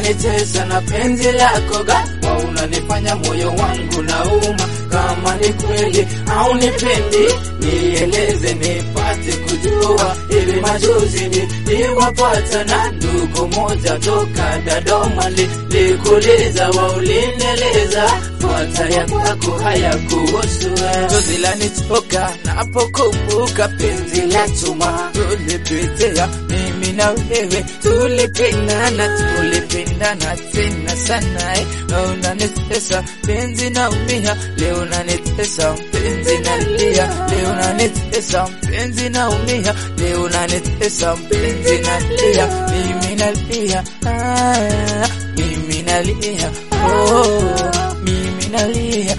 unanitesa na penzi lako ghafla, unanifanya moyo wangu nauma. Kama ni kweli au nipendi, nieleze nipate kujua. Hivi majuzi niliwapata na ndugu moja toka Dodoma, likuliza waulinieleza fuata ya kwako hayakuhusu chozi lanitoka napokumbuka penzi la chuma tulipitia mimi na wewe tulipendana tulipendana tena sana eh. unanitesa penzi naumia leo unanitesa penzi nalia leo unanitesa penzi naumia leo unanitesa penzi nalia mimi nalia ah, mimi nalia oh, mimi nalia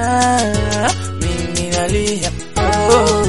ah, mimi nalia oh.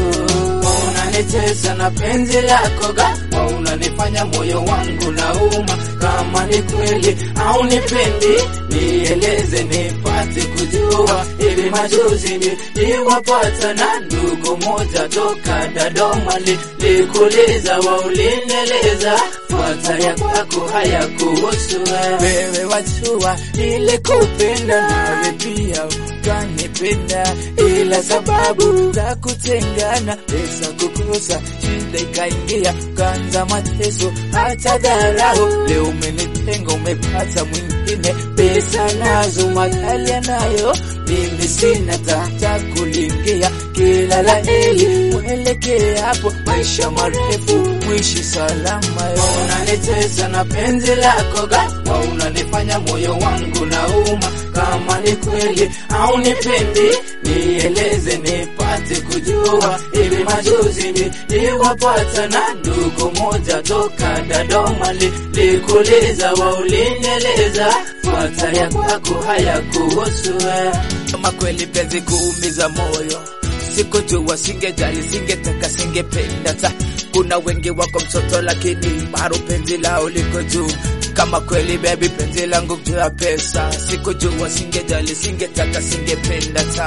Unanitesa na penzi lako ghafla, unanifanya moyo wangu nauma. Kama ni kweli au nipendi, nieleze nipate kujua. Hivi majuzi niliwapata na ndugu moja toka Dodoma, likuliza waulinieleza fuata ya kwako hayakuhusu wewe. Wajua nilikupenda nawe pia ukanipenda, ila sababu za kutengana, pesa kukosa, shida ikaingia, ukaanza mateso hata dharau. Leo umenitenga, umepata mwingine, pesa nazo, magari nayo, mimi sina tata kulingia. Kila la heri mwelekee hapo, maisha marefu, mwishi salama. Unanitesa na penzi lako ghafla, unanifanya moyo wangu nauma. Kama ni kweli au nipendi, nieleze nipate kujua. Hivi majuzi niliwapata na ndugu moja toka Dodoma, likuliza waulinieleza fuata ya kwako hayakuhusu kama kweli penzi kuumiza moyo sikujua, singejali, singetaka, singependa ta kuna wengi wako mtoto, lakini bado penzi lao liko juu. Kama kweli baby, penzi langu juu ya pesa, sikujua, singejali, singetaka, singependa ta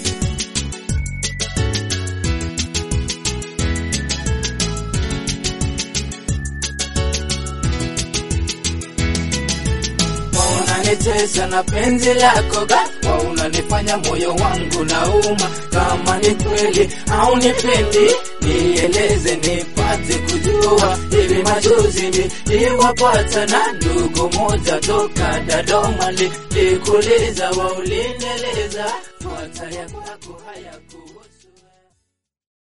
unanitesa na penzi lako ghafla, unanifanya moyo wangu nauma. Kama ni kweli au nipendi, nieleze nipate kujua. Hivi majuzi niliwapata na ndugu moja toka Dodoma, likuliza waulinieleza fuata ya kwako hayakuhusu